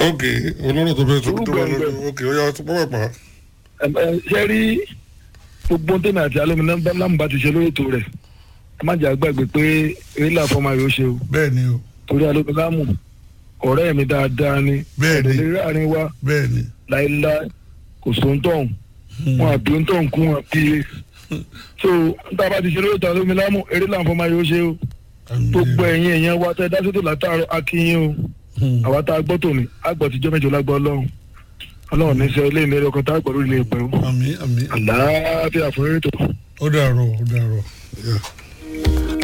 ok olóró tó fẹ́ sọ tó wà Orúkọ lọ́dọ̀ ẹgbẹ́. ok ó yà tó pọ̀ pa. Ẹ- ẹ, ṣe rí gbogbo tèmi àti alómi lámù bá ti ṣe lórí ètò rẹ̀ ẹ má jẹ́ àgbàgbé pé eré làfọ́ máa yóò ṣe o bẹ́ẹ̀ ni o torí alómi lámù ọ̀rẹ́ mi dáadáa ni Bẹ́ẹ̀ ni. ẹ̀dẹ̀ láàrin wa bẹ́ẹ̀ ni. láéláé kò sóńtọ̀hún wọn àbí òǹtọ̀hún kún wọn bí e so níta bá ti ṣe lórí ètò alómi lámù eré làfọ́ máa yóò ṣe o gbogbo ẹ̀yin èèyàn wa tẹ́ dásítò látàárọ̀ akínyìn o àwa tá a gbọ́ tòní àgbọ̀ tíjọ́ mẹ́jọ lágbọ́ ọlọ́run ọlọ́run ní sẹ́ ilé ìlérí ọkọ̀ tá a gbọ́ lórí ilé ìpẹ́ o àmì àmì àlàáfíà fún ètò. ó dàrọ̀ ó dàrọ̀. Yeah.